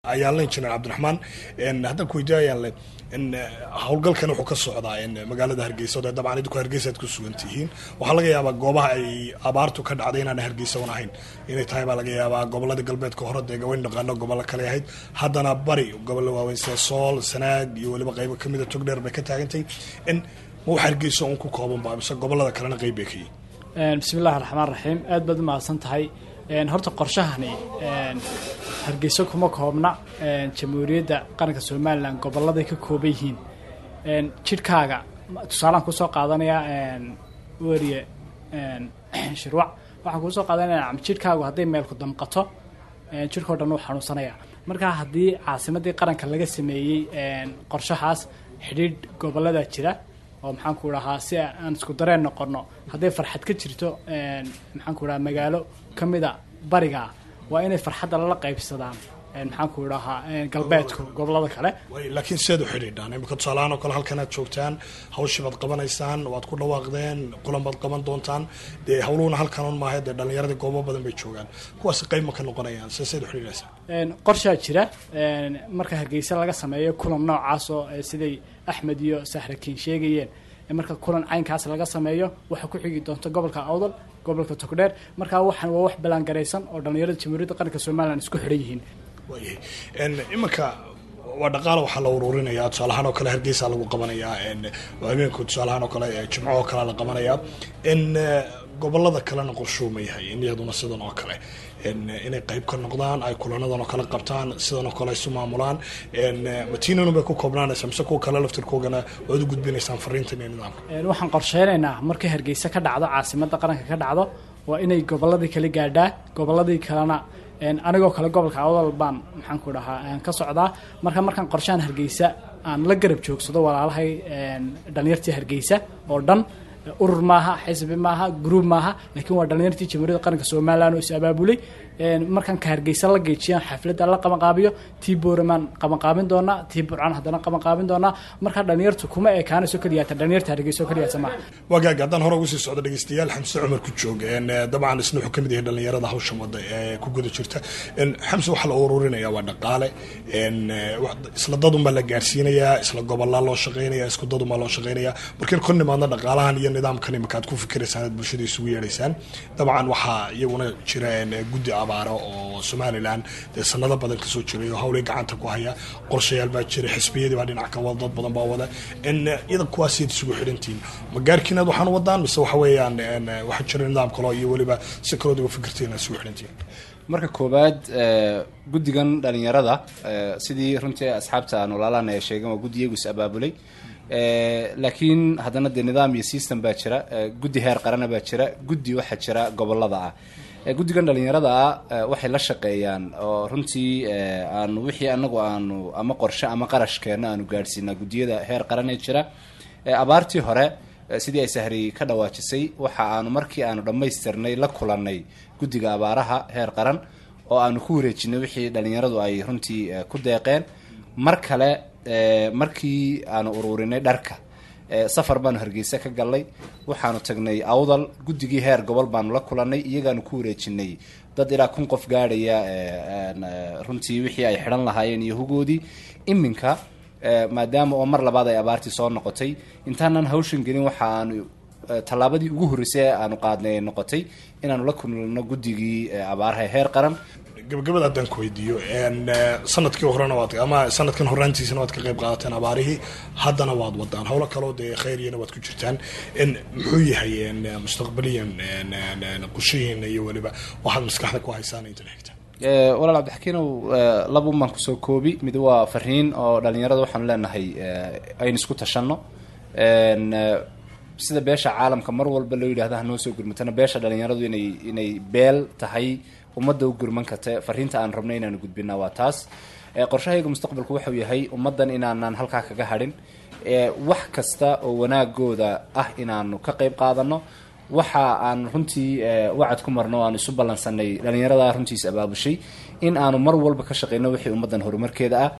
ayaan la injineer cabdiraxmaan haddaan ku weydiiyayaan le howlgalkan wuxuu ka socdaa magaalada hargeysa o dee dabcan idinku hargeysa aad ku sugan tihiin waxaa laga yaabaa goobaha ay abaartu ka dhacday inaan hargeysa un ahayn inay tahay baa laga yaabaa gobolada galbeedka hore dee gawayn dhaqaano gobollo kale ahayd haddana bari gobollo waaweyn sida sool sanaag iyo weliba qaybo kamida togdheer bay ka taagantay ma wax hargeysa un ku koobanba mise gobolada kalena qeyb bay ka yihin bismillahi raxmaan raxiim aad baad umahadsan tahay horta qorshahani hargeyso kuma koobna jamhuuriyadda qaranka somalilan goboladay ka kooban yihiin jidhkaaga tusaalaan kusoo qaadanayaa weriye shirwac waxaan kuusoo qaadanaya jidhkaagu hadday meelku damqato jidhkao dhan uu xanuunsanaya markaa haddii caasimadii qaranka laga sameeyey qorshahaas xidhiidh gobolada jira oo maxaan ku dhahaa si aan isku dareen noqono hadday farxad ka jirto maxaan ku dhahaa magaalo kamida bariga waa inay farxadda lala qaybsadaan maxaan ku dhahaa galbeedku gobolada kale laakiin siaad u xidhiidhaan imika tusaalahaan oo kale halkan aad joogtaan hawshii baad qabanaysaan waad ku dhawaaqdeen kulan baad qaban doontaan dee hawluhuna halkan un maaha dee dhalinyaradii goobo badan bay joogaan kuwaasi qayb ma ka noqonayaan se siaad u xidhiidhaysaan qorshaa jira marka hargeysa laga sameeyo kulan noocaas oo siday axmed iyo sahrakiin sheegayeen marka kulan caynkaas laga sameeyo waxaa ku xigi doonta gobolka awdal gobolka togdheer markaa waxaan waa wax ballaangaraysan oo dhallinyarada jamhuuriyadda qaranka somalilan isku xidhan yihiin waayahay iminka waa dhaqaala waxaa la ururinaya tusaalahaan oo kale hargeysa lagu qabanayaa habeenku tusaalahaan oo kale jimco oo kale la qabanayaa in gobolada kalena qorshuuma yahay in iyaduna sidan oo kale inay qayb ka noqdaan ay kulanadan oo kale qabtaan sidan oo kale isu maamulaan matinanu bay ku koobnaanaysa mise kuwa kale laftirkoogana waad u gudbinaysaan fariintan iyo nidaamka waxaan qorsheynaynaa markay hargeysa ka dhacdo caasimada qaranka ka dhacdo waa inay goboladii kala gaadhaa goboladii kalena anigoo kale gobolka awdal baan maxaan ku dhahaa ka socdaa marka markaan qorshahan hargeysa aan la garab joogsado walaalahay dhalinyartii hargeysa oo dhan urur maaha xisbi maaha groub maaha laakiin waa dhalinyartii jamhuuriyadda qaranka somalilan oo is abaabulay markaan ka hargeysa la geejiyaan xafladda la qabanqaabiyo tii booramaan qabanqaabin doonaa tii burcaan haddana qabanqaabin doonaa markaa dhalinyartu kuma ekaanayso keliyaata dhalinyarta hargeysa oo keliyaata maaha wagaag haddaan hore ugu sii socdo dhegeystayaal xamse cumar ku joog dabcan isna wuxuu kamid yahay dhalinyarada hawshan wada ee ku guda jirta xamse waxaa la ururinaya waa dhaqaale isla dadunbaa la gaarsiinayaa isla gobolaa loo shaqeynaya isku dadunbaa loo shaqeynaya markiin ku nimaadna dhaqaalahan iyo nidaamkan imika aad ku fikiraysaan aad bulshada isugu yeedhaysaan dabcan waxaa iyaguna jira guddi abaaro oo somalilan dee sanado badan kasoo jiray oo hawlay gacanta ku haya qorshayaal baa jira xisbiyadii baa dhinac ka wada dad badan baa wada iyada kuwaasiad isugu xidhantihiin ma gaarkiinaad waxaan wadaan mise waxa weeyaan waxaa jira nidaam kaloo iyo weliba si kalood uga fikirtiin aad isugu xidhantihiin marka koowaad guddigan dhalinyarada sidii runtii asxaabta aan walaalahana ay sheegeen waa guddi iyagu is abaabulay laakiin haddana dee nidaam iyo system baa jira guddi heer qarana baa jira guddi waxaa jira gobolada ah guddigan dhalinyarada ah waxay la shaqeeyaan oo runtii aanu wixii anagu aanu ama qorshe ama qarashkeena aanu gaadhsiinaa guddiyada heer qaran ee jira abaartii hore sidii ay sahri ka dhawaajisay waxa aanu markii aanu dhammaystirnay la kulanay guddiga abaaraha heer qaran oo aanu ku wareejinay wixii dhalinyaradu ay runtii ku deeqeen mar kale markii aanu ururinay dharka safar baanu hargeysa ka galnay waxaanu tagnay awdal guddigii heer gobol baanu la kulanay iyagaanu ku wareejinay dad ilaa kun qof gaadhaya runtii wixii ay xidhan lahaayeen iyo hugoodii iminka maadaama oo mar labaad ay abaartii soo noqotay intaanan hawshan gelin waxa aanu tallaabadii ugu horreysay ee aanu qaadnay ay noqotay inaanu la kulno guddigii abaaraha heer qaran gabagabada haddaan ku weydiiyo sanadkii horena waad ama sanadkan horaantiisana waad ka qayb qaadateen abaarihii haddana waad wadaan howlo kaloo dee khayriyana waad ku jirtaan muxuu yahay mustaqbaliyan qushihiina iyo weliba waxaad maskaxda ku haysaan intan xigta walaal cabdixakiinow labuun baan kusoo koobi mid waa fariin oo dhalinyarada waxaanu leenahay aynu isku tashanno sida beesha caalamka mar walba loo yidhahda hanoo soo gurmatana beesha dhalinyaradu inay inay beel tahay ummadda u gurman karta fariinta aan rabno inaanu gudbinaa waa taas qorshahayga mustaqbalku wuxuu yahay ummaddan inaanaan halkaa kaga hadhin wax kasta oo wanaagooda ah inaanu ka qayb qaadano waxa aan runtii wacad ku marno o aan isu ballansanay dhalinyarada runtiis abaabushay in aanu mar walba ka shaqeyno wixii ummaddan horumarkeeda ah